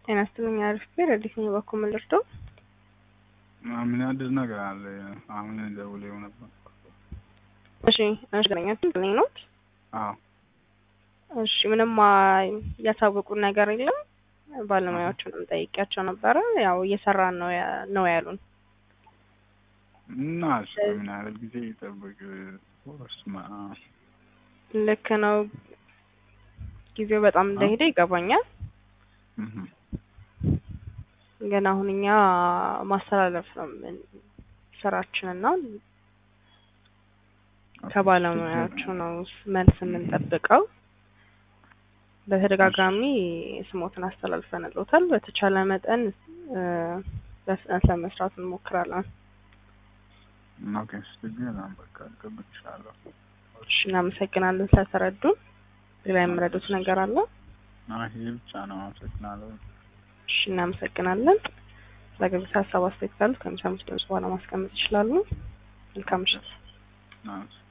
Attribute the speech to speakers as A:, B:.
A: ጤና ይስጥልኝ አሪፍ ቤት ረዲት ነኝ በኩል ምን ልርዳው?
B: ምን አዲስ ነገር አለ? አሁን ደውለው ነበር።
A: እሺ እሺ ገኛችሁ ልኝ ነው።
B: አዎ
A: እሺ ምንም ያሳወቁን ነገር የለም። ባለሙያዎቹንም ጠይቂያቸው ነበረ። ያው እየሰራን ነው ያ- ነው ያሉን።
B: እና እሱ ምን ያህል ጊዜ ይጠብቅ? ስማ
A: ልክ ነው። ጊዜው በጣም እንደሄደ ይገባኛል። ግን አሁን እኛ ማስተላለፍ ነው ምን- ስራችንና ከባለሙያዎቹ ነው መልስ የምንጠብቀው። በተደጋጋሚ ስሞትን አስተላልፈንልዎታል። በተቻለ መጠን እ በፍጥነት ለመስራት እንሞክራለን።
B: ኦኬ ችግር በቃ እጠብቅሻለሁ።
A: እሺ እናመሰግናለን ስለተረዱን። ሌላ የምረዱት ነገር አለ?
B: አይ ይሄ ብቻ ነው። አመሰግናለሁ።
A: እሺ እናመሰግናለን። ለገብታ ሀሳብ አስተያየት ካሉት ከሚሰሙት ድምጽ በኋላ ማስቀመጥ ይችላሉ። መልካም ምሽት።
B: አመሰግናለሁ።